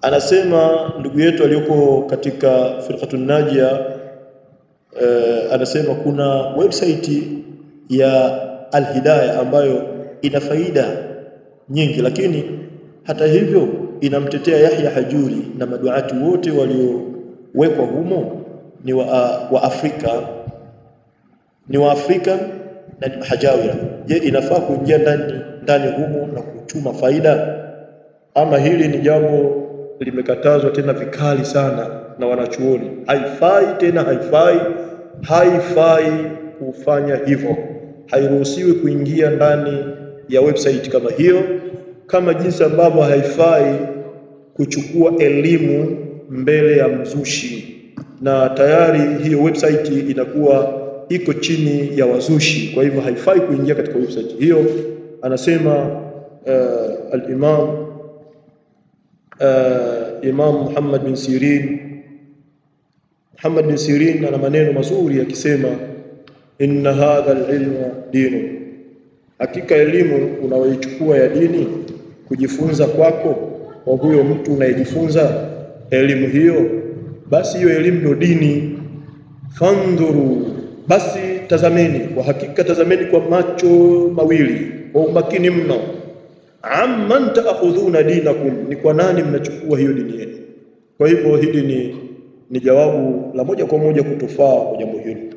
Anasema ndugu yetu aliyoko katika firqatun najia eh, anasema kuna website ya Alhidaya ambayo ina faida nyingi, lakini hata hivyo inamtetea Yahya Hajuri na maduati wote waliowekwa humo ni wa, wa Afrika ni wa Afrika na ni mahajawira. Je, inafaa kuingia ndani ndani humo na kuchuma faida, ama hili ni jambo limekatazwa tena vikali sana na wanachuoni? Haifai tena, haifai, haifai kufanya hivyo. Hairuhusiwi kuingia ndani ya website kama hiyo, kama jinsi ambavyo haifai kuchukua elimu mbele ya mzushi, na tayari hiyo website inakuwa iko chini ya wazushi, kwa hivyo haifai kuingia katika website hiyo. Anasema uh, al-Imam uh, Imam Muhammad bin Sirin Muhammad bin Sirin ana maneno mazuri akisema, inna hadha al-ilma dinu, hakika elimu unayoichukua ya dini kujifunza kwako kwa huyo mtu unayejifunza elimu hiyo, basi hiyo elimu ndio dini. Fandhuru, basi tazameni, kwa hakika tazameni kwa macho mawili, kwa umakini mno. Amman taakhudhuna dinakum, ni kwa nani mnachukua hiyo dini yenu? Kwa hivyo hili ni, ni jawabu la moja kwa moja kutufaa kwa jambo hili.